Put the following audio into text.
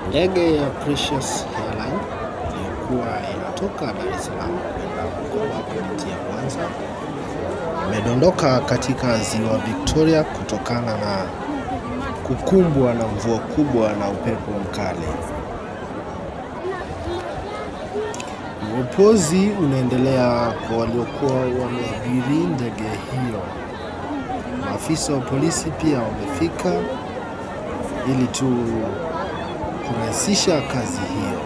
Ndege ya Precious Airline iliyokuwa inatoka Dar es Salaam kwenda Bukoba kupitia Mwanza imedondoka katika ziwa Victoria kutokana na kukumbwa na mvua kubwa na upepo mkali. Uopozi unaendelea kwa waliokuwa wameabiri ndege hiyo. Maafisa wa polisi pia wamefika ili tu kurahisisha kazi hiyo.